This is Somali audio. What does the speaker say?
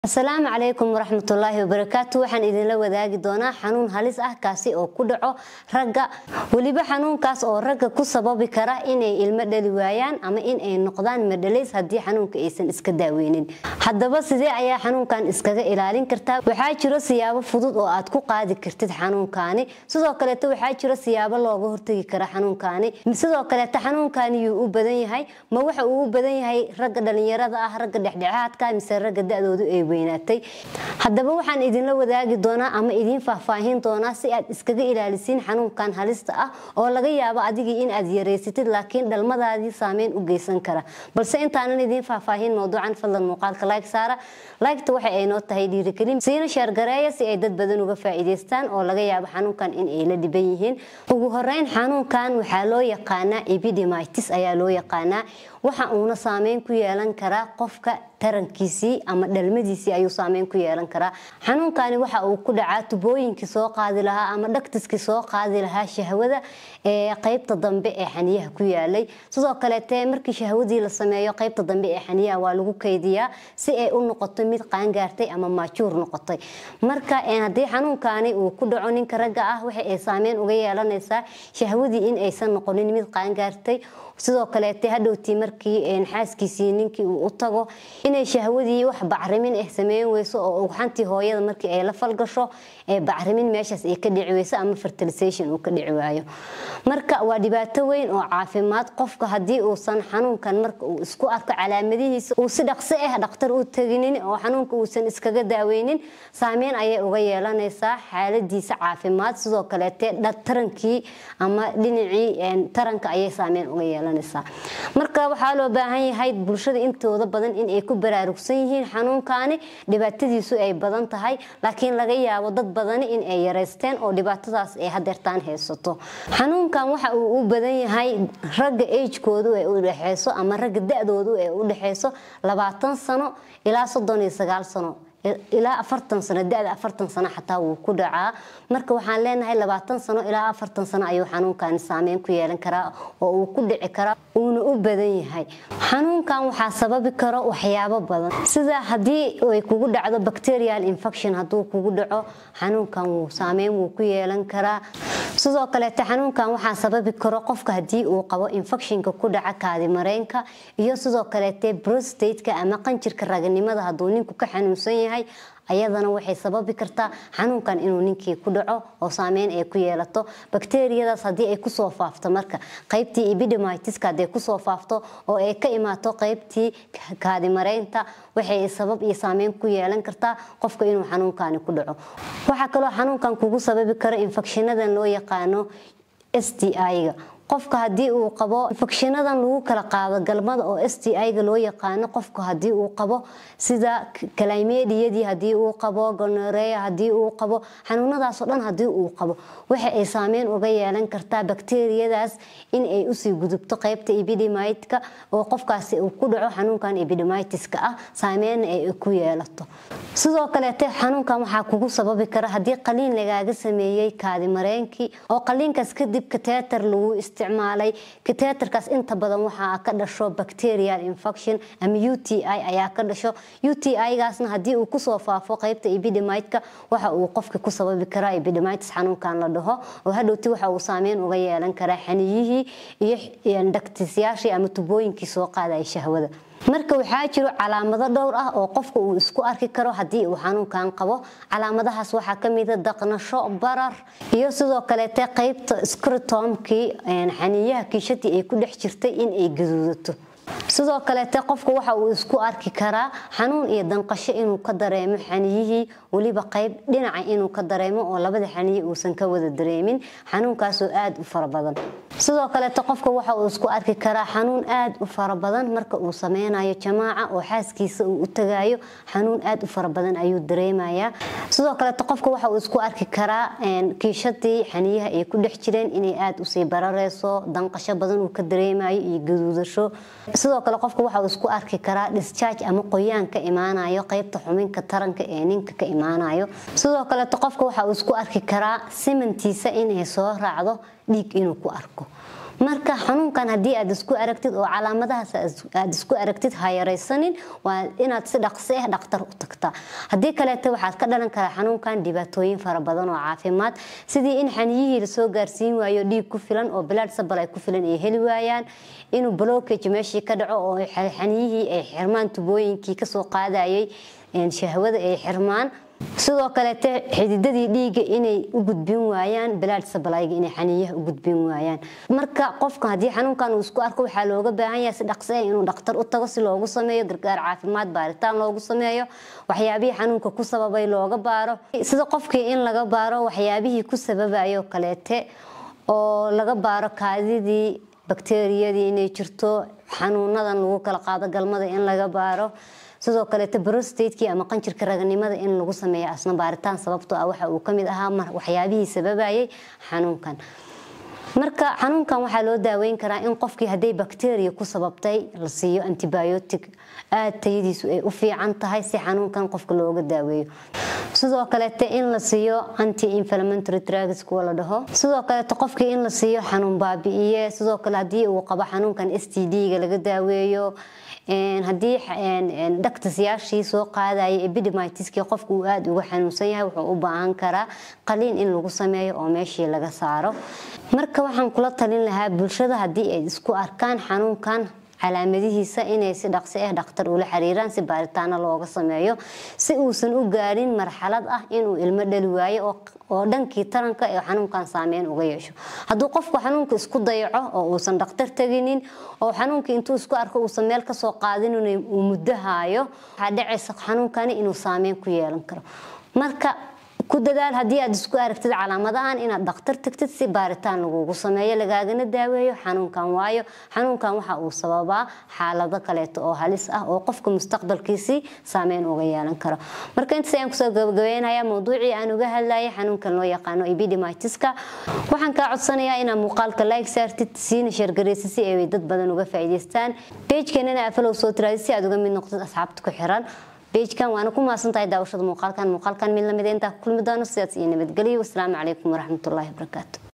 asalaamu calaykum waraxmatullaahi wabarakaatu waxaan idinla wadaagi doonaa xanuun halis ah kaasi oo ku dhaco ragga weliba xanuunkaas oo ragga ku sababi kara inay ilmo dhali waayaan ama inay noqdaan madhalays haddii xanuunka aysan iska daaweynin haddaba sidee ayaa xanuunkan iskaga ilaalin kartaa waxaa jiro siyaabo fudud oo aad ku qaadi kartid xanuunkaani sidoo kaleeto waxaa jiro siyaabo looga hortagi kara xanuunkaani sidoo kaleeto xanuunkaani yuu u badan yahay ma waxa uu u badan yahay ragga dhalinyarada ah ragga dhexdhexaadka mise ragga da-doodu ay weynaatay haddaba waxaan idinla wadaagi doonaa ama idiin faahfaahin doonaa si aad iskaga ilaalisiin xanuunkan halista ah oo laga yaabo adigii in aad yareysatid laakiin dhalmadaadii saameyn u geysan kara balse intaanan idiin faahfaahin mowduucan fadlan muuqaalka like saara liketa waxa ay noo tahay dhiirigelin siina sheergareeya si ay dad badan uga faa'iidaystaan oo laga yaabo xanuunkan in ay la dhiban yihiin ugu horeyn xanuunkan waxaa loo yaqaanaa epidemitis ayaa loo yaqaanaa waxa uuna saameyn ku yeelan karaa qofka tarankiisii ama dhalmadiisii ayuu saameyn ku yeelan karaa xanuunkani waxa uu ku dhacaa tubooyinkii soo qaadi lahaa ama dhagtiskii soo qaadi lahaa shahwada ee qeybta dambe ee xaniyaha ku yaalay sidoo kaleete markii shahwadii la sameeyo qeybta dambe ee xaniyaha waa lagu kaydiyaa si ay u noqoto mid qaangaartay ama maajuur noqotay marka haddii xanuunkani uu ku dhaco ninka ragga ah waxa ay saameyn uga yeelanaysaa shahwadii in aysan noqonin mid qaangaartay sidoo kaleete hadhowtii markii xaaskiisii ninkii uu u tago inay shahwadii wax bacrimin ah sameyn weyso oo ugxantii hooyada markii ay la falgasho bacrimin meeshaas ay ka dhici weyso ama fertilisation uu ka dhici waayo marka waa dhibaato weyn oo caafimaad qofka haddii uusan xanuunkan marka uu isku arko calaamadihiisa uu si dhaqso ah dhaktar u teginin oo xanuunka uusan iskaga daaweynin saameyn ayay uga yeelanaysaa xaaladiisa caafimaad sidoo kaleete tarankii ama dhinacii taranka ayay saameyn uga yeelanaysaa marka waxaa loo baahan yahay bulshada intooda badan in ay ku baraarugsan yihiin xanuunkani dhibaatadiisu ay badan tahay laakiin laga yaabo dad badani in ay yareysteen oo dhibaatadaas ay hadeertaan haysato xanuunkan waxa uu u badan yahay ragga agekoodu ay u dhexeyso ama ragga da-doodu ay u dhexeyso labaatan sano ilaa soddon iyo sagaal sano ilaa afartan sano da-da afartan sano xataa wuu ku dhacaa marka waxaan leenahay labaatan sano ilaa afartan sano ayuu xanuunkani saameyn ku yeelan karaa oo uu ku dhici karaa uuna u badan yahay xanuunkan waxaa sababi karo waxyaabo badan sida haddii ay kugu dhacdo bacterial infection hadduu kugu dhaco xanuunkan wuu saameyn wuu ku yeelan karaa sidoo kaleete xanuunkan waxaa sababi karo qofka haddii uu qabo infectionka ku dhaca kaadimareenka iyo sidoo kaleete brostateka ama qanjirka raganimada hadduu ninku ka xanuunsan yahay ayadana waxay sababi kartaa xanuunkan inuu ninkii ku dhaco oo saameyn ay ku yeelato bakteriyadaas haddii ay kusoo faafto marka qeybtii epidemitiska hadday kusoo faafto oo ay ka imaato qeybtii kaadimareynta waxay sabab iyo saameyn ku yeelan kartaa qofka inuu xanuunkani ku dhaco waxaa kaloo xanuunkan kugu sababi karo infecshinadan loo yaqaano s t i-ga qofka haddii uu qabo infecshinadan lagu kala qaado galmada oo s t i-ga loo yaqaano qofka haddii uu qabo sida kalimediyadii haddii uu qabo gonoreya haddii uu qabo xanuunadaasoo dhan haddii uu qabo waxa ay saameyn uga yeelan kartaa bakteriyadaas in ay usii gudubto qeybta epidemitka oo qofkaasi uu ku dhaco xanuunkan epidemitiska ah saameynna ay ku yeelato sidoo kaleete xanuunkan waxaa kugu sababi kara haddii qaliin lagaaga sameeyey kaadimareenkii oo qaliinkaas kadib kateetar lagu isticmaalay kateetarkaas inta badan waxaa ka dhasho bacterial infection ama u t i ayaa ka dhasho u t i-gaasna haddii uu kusoo faafo qeybta epidemitka waxa uu qofka ku sababi karaa epidemitis xanuunkan la dhaho oo hadhowti waxa uu saameyn uga yeelan karaa xaniyihii iyo dhagtisyaashii ama tubooyinkii soo qaadaya shahwada marka waxaa jiro calaamado dhowr ah oo qofka uu isku arki karo haddii uu xanuunkan qabo calaamadahaas waxaa kamida daqnasho barar iyo sidoo kaleete qeybta skritomkii xaniiyaha kiishadii ay ku dhex jirtay in ay gaduudato sidoo kaleete qofka waxa uu isku arki karaa xanuun iyo danqasho inuu ka dareemo xaniyihii weliba qeyb dhinaca inuu ka dareemo oo labada xaniyi uusan ka wada dareemin xanuunkaasoo aada u fara badan sidoo kaleete qofka waxa uu isku arki karaa xanuun aada u fara badan marka uu sameynayo jamaaca oo xaaskiisa uu u tagayo xanuun aada u fara badan ayuu dareemayaa sidoo kaleete qofka waxa uu isku arki karaa kiishadii xaniyaha ay ku dhex jireen inay aada usii barareyso danqasho badan uu ka dareemayo iyo gaduudasho sidoo kale qofka waxa uu isku arki karaa discharge ama qoyaan ka imaanayo qeybta xubinka taranka ee ninka ka imaanayo sidoo kaleeto qofka waxa uu isku arki karaa simantiisa inay soo raacdo dhiig inuu ku arko marka xanuunkan haddii aad isku aragtid oo calaamadahaas aad isku aragtid ha yaraysanin waa inaad si dhaqsi ah dhaqtar u tagtaa haddii kaleeto waxaad ka dhalan karaa xanuunkan dhibaatooyin fara badan oo caafimaad sidii in xaniyihii lasoo gaarsiin waayo dhiig ku filan oo bilaad sabal ay ku filan ay heli waayaan inuu blockage meeshii ka dhaco oo xaniyihii ay xirmaan tubooyinkii kasoo qaadayay shahwada ay xirmaan sidoo kaleete xididadii dhiiga inay u gudbin waayaan bilaad sabalayga inay xaniyaha u gudbin waayaan marka qofka haddii xanuunkan uu isku arko waxaa looga baahan yahay si dhaqsi ah inuu dhaktar u tago si loogu sameeyo gargaar caafimaad baaritaan loogu sameeyo waxyaabihii xanuunka ku sababay looga baaro sida qofkii in laga baaro waxyaabihii ku sababayo kaleete oo laga baaro kaadidii bakteriyadii inay jirto xanuunadan lagu kala qaado galmada in laga baaro sidoo kaleeto brostateki ama qanjirka raganimada in lagu sameeyo asna baaritaan sababtoo ah waxa uu kamid ahaa waxyaabihii sababayay xanuunkan marka xanuunkan waxaa loo daaweyn karaa in qofkii hadday bakteriya ku sababtay la siiyo antibiotic aada tayadiisu ay u fiican tahay si xanuunkan qofka looga daaweeyo sidoo kaleete in la siiyo anti inflammatory drugs kuwa la dhaho sidoo kaleeto qofkii in la siiyo xanuun baabi'iye sidoo kale haddii uu qabo xanuunkan s t d-ga laga daaweeyo haddii dhaktasyaashii soo qaadaya epidemitiskii qofku uu aada uga xanuunsan yahay wuxuu u baahan karaa qaliin in lagu sameeyo oo meeshii laga saaro marka waxaan kula talin lahaa bulshada haddii ay isku arkaan xanuunkan calaamadihiisa inay si dhaqsi ah dhakhtar ula xiriiraan si baaritaano looga sameeyo si uusan u gaarin marxalad ah inuu ilmo dhali waayo oo dhankii taranka ee xanuunkan saameyn uga yeesho hadduu qofku xanuunka isku dayaco oo uusan dhakhtar teginin oo xanuunkii intuu isku arko uusan meel kasoo qaadin uu muddo haayo waxaa dhacaysa xanuunkani inuu saameyn ku yeelan karo marka ku dadaal haddii aad isku aragtid calaamadahan inaad dhakhtar tagtid si baaritaan lagugu sameeyo lagaagana daaweeyo xanuunkan waayo xanuunkan waxa uu sababaa xaalado kaleeto oo halis ah oo qofka mustaqbalkiisii saameyn uga yeelan karo marka intaas ayaan kusoo gabagabeynaya mawduucii aan uga hadlayay xanuunkan loo yaqaano epidemitiska waxaan kaa codsanayaa inaad muuqaalka like saartid siina sheergaraysa si ay dad badan uga faa'iidaystaan pagekeenana afalow soo tiraadid si aad uga mid noqdid asxaabta ku xiran bejkan waana ku mahadsan tahay daawashada muuqaalkan muuqaalkan mid lamid intaa ku kulmi doono sidaas iyo nabadgelyo wasalaamu calaykum waraxmatullaahi wabarakaatu